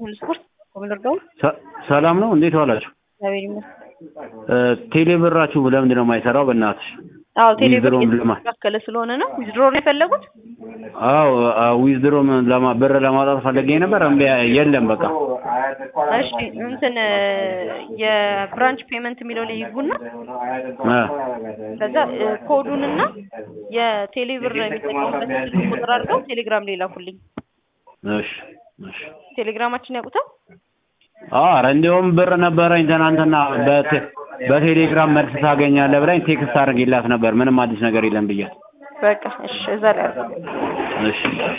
ሁሉ ስፖርት ኮሚደር ሰ- ሰላም ነው። እንዴት ዋላችሁ? እግዚአብሔር ይመስገን። ቴሌ ብራችሁ ለምንድን ነው የማይሰራው? በእናትሽ አዎ ቴሌብር ዊዝድሮም ለማ የተስተካከለ ስለሆነ ነው። ዊዝድሮ ነው የፈለጉት? አዎ ዊዝድሮም ለማ ብር ለማውጣት ፈልጌ ነበር። እምቢ የለም በቃ እሺ እንትን የብራንች ፔመንት የሚለው ላይ ይግቡና እ ከዛ እ፣ ኮዱንና የቴሌብር የሚጠቀሙበት ስልክ ቁጥር አድርገው ቴሌግራም ላይ ላኩልኝ። እሺ እሺ። ቴሌግራማችን ያውቁታል? ኧረ እንዲያውም ብር ነበረኝ ትናንትና በቴ- በቴሌግራም መልስ ታገኛለህ ብላኝ ቴክስት አድርጌላት ነበር። ምንም አዲስ ነገር የለም ብያት። በቃ እሺ፣ እዛ ላይ አድርገው። እሺ